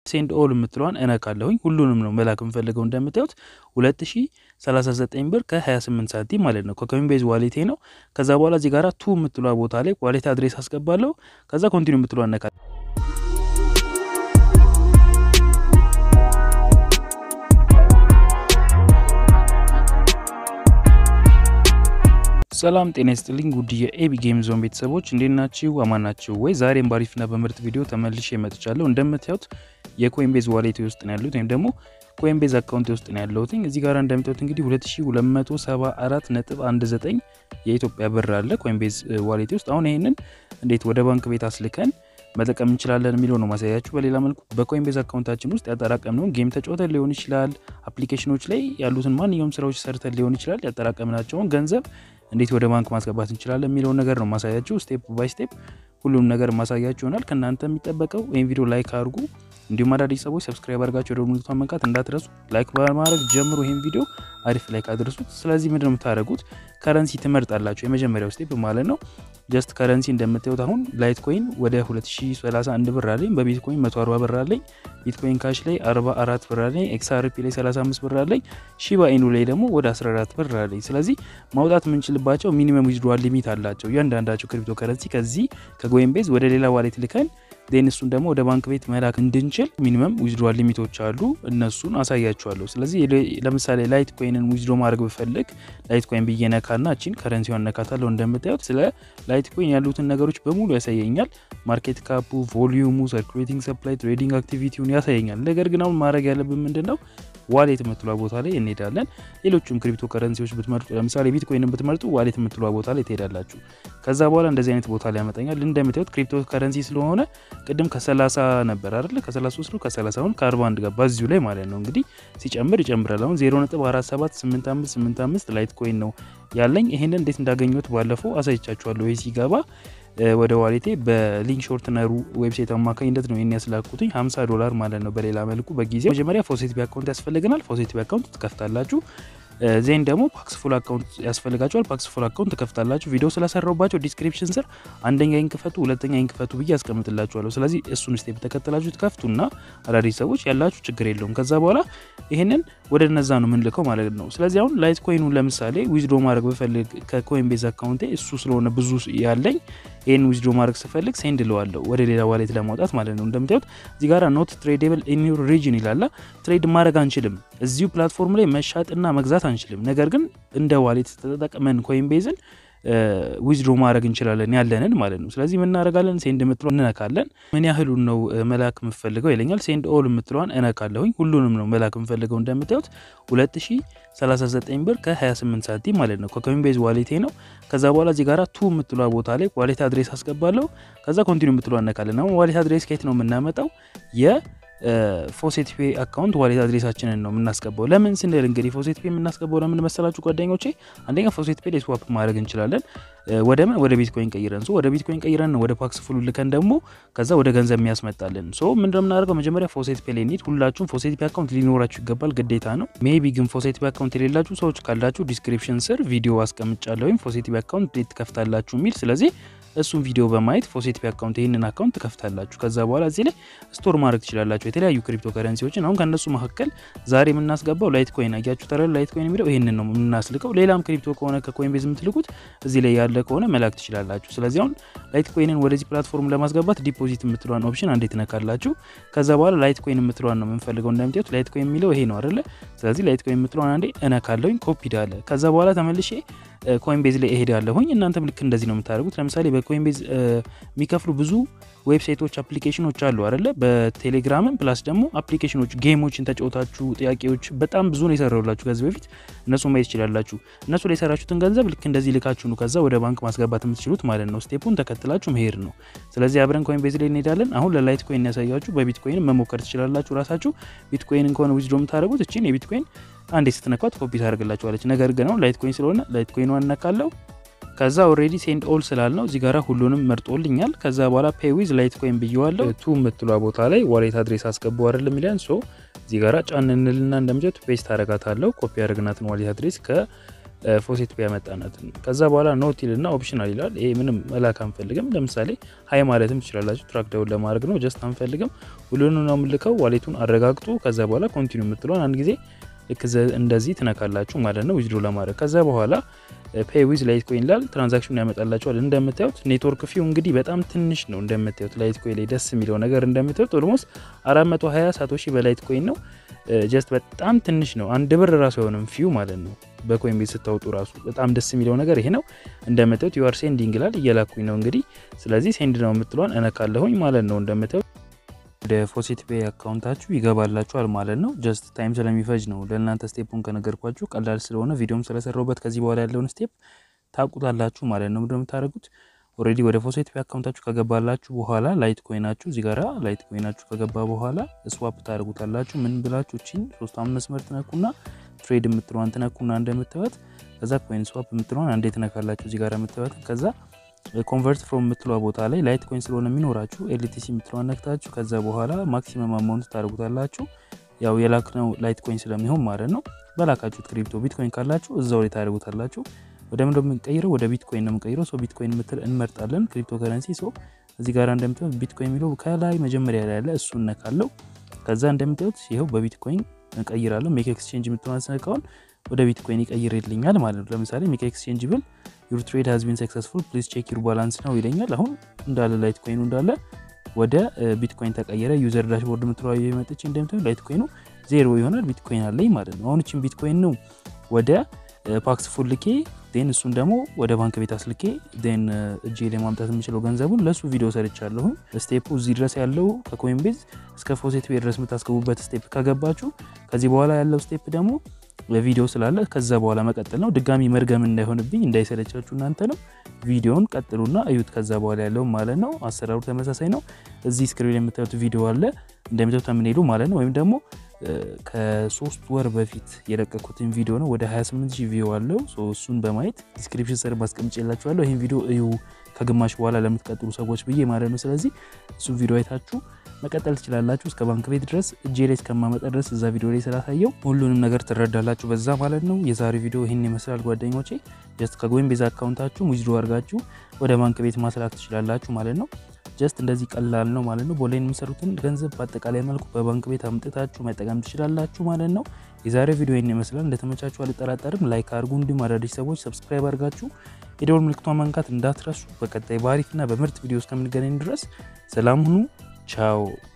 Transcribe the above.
ሴንድ ኦል የምትለዋን እነካለሁኝ። ሁሉንም ነው መላክ የምፈልገው እንደምታዩት 2039 ብር ከ28 ሳንቲም ማለት ነው። ከኮይንቤዝ ዋሌቴ ነው። ከዛ በኋላ እዚህ ጋራ ቱ የምትለዋ ቦታ ላይ ዋሌት አድሬስ አስገባለሁ። ከዛ ኮንቲኒ የምትለዋ እነካለሁ። ሰላም ጤና ይስጥልኝ ውድ የኤቢ ጌም ዞን ቤተሰቦች እንዴት ናችሁ? አማን ናችሁ ወይ? ዛሬም ባሪፍና በምርጥ ቪዲዮ ተመልሼ መጥቻለሁ። እንደምታዩት የኮይንቤዝ ዋሌቴ ውስጥ ነው ያሉት ወይም ደግሞ ኮይንቤዝ አካውንት ውስጥ ነው ያለሁት። እዚህ ጋር እንደምታዩት እንግዲህ 2274.19 የኢትዮጵያ ብር አለ ኮይንቤዝ ዋሌቴ ውስጥ። አሁን ይሄንን እንዴት ወደ ባንክ ቤት አስልከን መጠቀም እንችላለን የሚለው ነው ማሳያችሁ። በሌላ መልኩ በኮይንቤዝ አካውንታችን ውስጥ ያጠራቀምነውን ጌም ተጫውተን ሊሆን ይችላል፣ አፕሊኬሽኖች ላይ ያሉትን ማንኛውም ስራዎች ሰርተን ሊሆን ይችላል። ያጠራቀምናቸውን ገንዘብ እንዴት ወደ ባንክ ማስገባት እንችላለን የሚለውን ነገር ነው ማሳያችሁ። ስቴፕ ባይ ስቴፕ ሁሉም ነገር ማሳያችሁ ይሆናል። ከእናንተ የሚጠበቀው ይህን ቪዲዮ ላይክ አድርጉ፣ እንዲሁም አዳዲስ ሰዎች ሰብስክራይብ አድርጋችሁ ወደ ምልክቷን መንካት እንዳትረሱ። ላይክ በማድረግ ጀምሮ ይህን ቪዲዮ አሪፍ ላይክ አድርሱት። ስለዚህ ምንድን ነው የምታደርጉት? ከረንሲ ትመርጣላችሁ። የመጀመሪያው ስቴፕ ማለት ነው። ጀስት ከረንሲ እንደምታዩት አሁን ላይት ኮይን ወደ 2031 ብር አለኝ፣ በቢትኮይን 140 ብር አለኝ፣ ቢትኮይን ካሽ ላይ 44 ብር አለኝ፣ ኤክስአርፒ ላይ 35 ብር አለኝ፣ ሺባ ኢኑ ላይ ደግሞ ወደ 14 ብር አለኝ። ስለዚህ ማውጣት የምንችልባቸው ሚኒመም ዊዝድሮዋል ሊሚት አላቸው እያንዳንዳቸው ክሪፕቶ ከረንሲ ከዚህ ከኮይንቤዝ ወደ ሌላ ዋሌት ልከን ዜን እሱን ደግሞ ወደ ባንክ ቤት መላክ እንድንችል ሚኒመም ዊዝድሮዋል ሊሚቶች አሉ። እነሱን አሳያችኋለሁ። ስለዚህ ለምሳሌ ላይት ኮይንን ዊዝድሮ ማድረግ ብፈልግ ላይት ኮይን ብዬ ነካና እቺን ከረንሲዋን ነካታለሁ። እንደምታዩት ስለ ላይት ኮይን ያሉትን ነገሮች በሙሉ ያሳየኛል። ማርኬት ካፑ፣ ቮሊዩሙ፣ ሰርኩሌቲንግ ሰፕላይ፣ ትሬዲንግ አክቲቪቲውን ያሳየኛል። ነገር ግን አሁን ማድረግ ያለብን ምንድን ነው? ዋሌት የምትሏ ቦታ ላይ እንሄዳለን። ሌሎችም ክሪፕቶ ከረንሲዎች ብትመርጡ ለምሳሌ ቢትኮይንን ብትመርጡ ዋሌት የምትሏ ቦታ ላይ ትሄዳላችሁ። ከዛ በኋላ እንደዚህ አይነት ቦታ ላይ ያመጣኛል። እንደምታዩት ክሪፕቶ ከረንሲ ስለሆነ ቅድም ከ30 ነበር አይደለ? ከ33 ነው ከ30 አሁን ከ41 ገባ እዚሁ ላይ ማለት ነው። እንግዲህ ሲጨምር ይጨምራል። አሁን 0.478585 ላይት ኮይን ነው ያለኝ። ይሄንን እንዴት እንዳገኘሁት ባለፈው አሳይቻችኋለሁ። ይሄ ሲገባ ወደ ዋሌቴ በሊንክ ሾርትነሩ ዌብሳይት አማካኝነት ነው ይህን ያስላኩትኝ 50 ዶላር ማለት ነው። በሌላ መልኩ በጊዜው መጀመሪያ ፎሴቲቪ አካውንት ያስፈልገናል። ፎሴቲቪ አካውንት ትከፍታላችሁ። ዜን ደግሞ ፓክስፉል አካውንት ያስፈልጋቸዋል። ፓክስፉል አካውንት ትከፍታላችሁ። ቪዲዮ ስለሰራውባቸው ዲስክሪፕሽን ስር አንደኛ ይንክፈቱ፣ ሁለተኛ ይንክፈቱ ብዬ ያስቀምጥላችኋለሁ። ስለዚህ እሱን ስቴፕ ተከትላችሁ ትከፍቱና አዳዲስ ሰዎች ያላችሁ ችግር የለውም። ከዛ በኋላ ይህንን ወደ እነዛ ነው የምንልከው ማለት ነው። ስለዚህ አሁን ላይት ኮይኑን ለምሳሌ ዊዝድሮ ማድረግ ብፈልግ ከኮይን ቤዝ አካውንቴ እሱ ስለሆነ ብዙ ያለኝ ይህን ዊዝድሮ ማድረግ ስፈልግ ሴንድ ለዋለሁ ወደ ሌላ ዋሌት ለማውጣት ማለት ነው። እንደምታዩት እዚህ ጋር ኖት ትሬዴብል ኢን ዩር ሪጅን ይላላ። ትሬድ ማድረግ አንችልም፣ እዚሁ ፕላትፎርም ላይ መሻጥና መግዛት አንችልም። ነገር ግን እንደ ዋሌት ተጠቅመን ኮይን ቤዝን ዊዝድሮ ማድረግ እንችላለን ያለንን ማለት ነው። ስለዚህ ምን እናደርጋለን? ሴንድ የምትለዋን እንነካለን። ምን ያህሉን ነው መላክ የምፈልገው ይለኛል። ሴንድ ኦል የምትለዋን እነካለሁኝ። ሁሉንም ነው መላክ የምፈልገው እንደምታዩት 2039 ብር ከ28 ሳንቲም ማለት ነው። ከኮይንቤዝ ዋሌቴ ነው። ከዛ በኋላ እዚህ ጋራ ቱ የምትለዋ ቦታ ላይ ዋሌት አድሬስ አስገባለሁ። ከዛ ኮንቲኒ የምትለዋ እነካለን። አሁን ዋሌት አድሬስ ከየት ነው የምናመጣው? የ ፎሴት ፔ አካውንት ዋሌት አድሬሳችንን ነው የምናስገባው። ለምን ስንል እንግዲህ ፎሴት ፔ የምናስገባው ለምን መሰላችሁ ጓደኞቼ? አንደኛ ፎሴት ፔ ላይ ስዋፕ ማድረግ እንችላለን። ወደ ምን ወደ ቢትኮይን ቀይረን ሶ ወደ ቢትኮይን ቀይረን ወደ ፓክስ ፉሉ ልከን ደግሞ ከዛ ወደ ገንዘብ የሚያስመጣልን ሶ ምንድነው የምናደርገው? መጀመሪያ ፎሴት ፔ ላይ እንሂድ። ሁላችሁም ፎሴት ፔ አካውንት ሊኖራችሁ ይገባል፣ ግዴታ ነው። ሜቢ ግን ፎሴት ፔ አካውንት የሌላችሁ ሰዎች ካላችሁ ዲስክሪፕሽን ስር ቪዲዮ አስቀምጫለሁ፣ ወይም ፎሴት ፔ አካውንት እንዴት ትከፍታላችሁ የሚል ስለዚህ እሱን ቪዲዮ በማየት ፎሴት ፔ አካውንት ይህንን አካውንት ትከፍታላችሁ። ከዛ በኋላ እዚህ ላይ ስቶር ማድረግ ትችላላችሁ የተለያዩ ክሪፕቶ ከረንሲዎችን። አሁን ከእነሱ መካከል ዛሬ የምናስገባው ላይት ኮይን አያችሁ ተረ ላይት ኮይን የሚለው ይህንን ነው የምናስልከው። ሌላም ክሪፕቶ ከሆነ ከኮይን ቤዝ የምትልኩት እዚህ ላይ ያለ ከሆነ መላክ ትችላላችሁ። ስለዚህ አሁን ላይት ኮይንን ወደዚህ ፕላትፎርም ለማስገባት ዲፖዚት የምትለዋን ኦፕሽን አንዴ ትነካላችሁ። ከዛ በኋላ ላይት ኮይን የምትለዋን ነው የምንፈልገው። እንደምታዩት ላይት ኮይን የሚለው ይሄ ነው አይደለ? ስለዚህ ላይት ኮይን የምትለዋን አንዴ እነካለሁኝ። ኮፒ ዳለ። ከዛ በኋላ ተመልሼ ኮይን ቤዝ ላይ እሄዳለሁኝ። እናንተም ልክ እንደዚህ ነው የምታደርጉት። ለምሳሌ በኮይን ቤዝ የሚከፍሉ ብዙ ዌብሳይቶች፣ አፕሊኬሽኖች አሉ አይደለ? በቴሌግራምም ፕላስ ደግሞ አፕሊኬሽኖች ጌሞችን ተጫውታችሁ ጥያቄዎች በጣም ብዙ ነው የሰራሁላችሁ ከዚህ በፊት እነሱ ማየት ትችላላችሁ። እነሱ ላይ የሰራችሁትን ገንዘብ ልክ እንደዚህ ልካችሁ ነው ከዛ ወደ ባንክ ማስገባት የምትችሉት ማለት ነው። ስቴፑን ተከትላችሁ መሄድ ነው። ስለዚህ አብረን ኮይን ቤዝ ላይ እንሄዳለን። አሁን ለላይት ኮይን ያሳያችሁ፣ በቢትኮይን መሞከር ትችላላችሁ ራሳችሁ። ቢትኮይንን ከሆነ ዊዝድሮ የምታደርጉት እችን የቢትኮይን አንዴ ስትነኳት ኮፒ ታደርግላችኋለች። ነገር ግን አሁን ላይት ኮይን ስለሆነ ላይት ኮይን እነካለው ከዛ ኦልሬዲ ሴንድ ኦል ስላልነው እዚህ ጋራ ሁሉንም መርጦልኛል። ከዛ በኋላ ፔይ ዊዝ ላይት ኮይን ብየዋለሁ። ቱ የምትሏ ቦታ ላይ ዋሌት አድሬስ አስገቡ አይደለም የሚለን ሶ እዚህ ጋራ ጫን እንልና እንደምጀት ፔስት አረጋታለሁ። ኮፒ ያደረግናትን ዋሌት አድሬስ ፎሴት ፔ ያመጣናትን ከዛ በኋላ ኖት ይልና ኦፕሽናል ይላል። ይሄ ምንም መላክ አንፈልግም። ለምሳሌ ሀይ ማለትም ትችላላችሁ። ትራክ ዳውን ለማድረግ ነው። ጀስት አንፈልግም። ሁሉንም ነው የምልከው። ዋሌቱን አረጋግጡ። ከዛ በኋላ ኮንቲኒ የምትለውን አንድ ጊዜ ልክ እንደዚህ ትነካላችሁ ማለት ነው ዊዝድሮ ለማድረግ ከዛ በኋላ ፔይ ዊዝ ላይት ኮይን ላል ትራንዛክሽን ያመጣላችኋል። እንደምታዩት ኔትወርክ ፊው እንግዲህ በጣም ትንሽ ነው። እንደምታዩት ላይት ኮይን ላይ ደስ የሚለው ነገር እንደምታዩት ኦልሞስት 420 ሳቶሺ በላይት ኮይን ነው። ጀስት በጣም ትንሽ ነው። አንድ ብር ራሱ የሆነም ፊው ማለት ነው። በኮይን ቤት ስታወጡ ራሱ በጣም ደስ የሚለው ነገር ይሄ ነው። እንደምታዩት ዩአር ሴንዲንግ ላል እየላኩኝ ነው እንግዲህ። ስለዚህ ሴንድ ነው የምትለዋን እነካለሁኝ ማለት ነው እንደምታዩት ወደ ፎሴት ፔይ አካውንታችሁ ይገባላችኋል ማለት ነው። ጀስት ታይም ስለሚፈጅ ነው ለእናንተ ስቴፑን ከነገርኳችሁ ቀላል ስለሆነ ቪዲዮም ስለሰራሁበት ከዚህ በኋላ ያለውን ስቴፕ ታውቁታላችሁ ማለት ነው። እንደምታደርጉት ኦልሬዲ ወደ ፎሴት ፔይ አካውንታችሁ ከገባላችሁ በኋላ ላይት ኮይናችሁ እዚህ ጋራ ላይት ኮይናችሁ ከገባ በኋላ ስዋፕ ታደርጉታላችሁ። ምን ብላችሁ እቺን ሶስቷን መስመር ትነኩና ትሬድ የምትለዋን ትነኩና እንደምታዩት ከዛ ኮይን ስዋፕ የምትለዋን አንዴ ትነካላችሁ እዚህ ጋር የምታዩትን ከዛ ኮንቨርት ፍሮም የምትለዋ ቦታ ላይ ላይት ኮይን ስለሆነ የሚኖራችሁ ኤልቲሲ የምትለዋን ነክታችሁ ከዛ በኋላ ማክሲመም አማውንት ታደርጉታላችሁ። ያው የላክነው ላይት ኮይን ስለሚሆን ማለት ነው። በላካችሁት ክሪፕቶ ቢትኮይን ካላችሁ እዛው ላይ ታደርጉታላችሁ። ወደ ምንደ የምንቀይረው ወደ ቢትኮይን ነው የምንቀይረው። ሶ ቢትኮይን ምትል እንመርጣለን። ክሪፕቶ ከረንሲ ሶ እዚህ ጋር እንደምታዩት ቢትኮይን የሚለው ከላይ መጀመሪያ ላይ ያለ እሱ እነካለው። ከዛ እንደምታዩት ይኸው በቢትኮይን እቀይራለሁ። ሜክ ኤክስቼንጅ የምትለዋን ስነካውን ወደ ቢትኮይን ይቀይርልኛል ማለት ነው። ለምሳሌ ሜክ ኤክስቼንጅ ብል ዩር ትሬድ ሃዝ ቢን ሰክሰስፉል ፕሊዝ ቼክ ዩር ባላንስ ነው ይለኛል። አሁን እንዳለ ላይት ኮይኑ እንዳለ ወደ ቢትኮይን ተቀየረ። ዩዘር ዳሽቦርድ የምትለዋ የመጠች እንደምታዩ ላይት ኮይኑ ዜሮ ይሆናል። ቢትኮይን አለኝ ማለት ነው። አሁን ችን ቢትኮይን ነው ወደ ፓክስ ፉል ልኬ ን እሱን ደግሞ ወደ ባንክ ቤት አስልኬ ን እጄ ላይ ማምጣት የምችለው ገንዘቡን ለእሱ ቪዲዮ ሰርቻለሁኝ። ስቴፑ እዚህ ድረስ ያለው ከኮይን ቤዝ እስከ ፎሴት ፔይ ድረስ የምታስገቡበት ስቴፕ ከገባችሁ ከዚህ በኋላ ያለው ስቴፕ ደግሞ ቪዲዮ ስላለ ከዛ በኋላ መቀጠል ነው። ድጋሚ መርገም እንዳይሆንብኝ እንዳይሰለቻችሁ እናንተ ነው ቪዲዮውን ቀጥሉና እዩት። ከዛ በኋላ ያለው ማለት ነው። አሰራሩ ተመሳሳይ ነው። እዚህ ስክሪን የምታዩት ቪዲዮ አለ እንደምታዩት የምንሄዱ ማለት ነው። ወይም ደግሞ ከሶስት ወር በፊት የለቀኩትን ቪዲዮ ነው። ወደ 28 ሺህ ቪዲዮ አለው። እሱን በማየት ዲስክሪፕሽን ስር ማስቀምጬላችኋለሁ። ይህን ቪዲዮ እዩ ከግማሽ በኋላ ለምትቀጥሉ ሰዎች ብዬ ማለት ነው። ስለዚህ እሱን ቪዲዮ አይታችሁ መቀጠል ትችላላችሁ። እስከ ባንክ ቤት ድረስ እጄ ላይ እስከማመጣ ድረስ እዛ ቪዲዮ ላይ ስላሳየው ሁሉንም ነገር ትረዳላችሁ በዛ ማለት ነው። የዛሬ ቪዲዮ ይህን ይመስላል ጓደኞቼ። ጀስት ከጎይን ቤዝ አካውንታችሁ ዊዝድሮ አድርጋችሁ ወደ ባንክ ቤት ማስላክ ትችላላችሁ ማለት ነው። ጀስት እንደዚህ ቀላል ነው ማለት ነው። በኦንላይን የሚሰሩትን ገንዘብ በአጠቃላይ መልኩ በባንክ ቤት አምጥታችሁ መጠቀም ትችላላችሁ ማለት ነው። የዛሬ ቪዲዮ ይህን ይመስላል። እንደተመቻችሁ አልጠራጠርም። ላይክ አድርጉ። እንዲሁም አዳዲስ ሰዎች ሰብስክራይብ አድርጋችሁ የደወል ምልክቷን መንካት እንዳትረሱ። በቀጣይ በአሪፍና በምርጥ ቪዲዮ እስከምንገናኝ ድረስ ሰላም ሁኑ። ቻው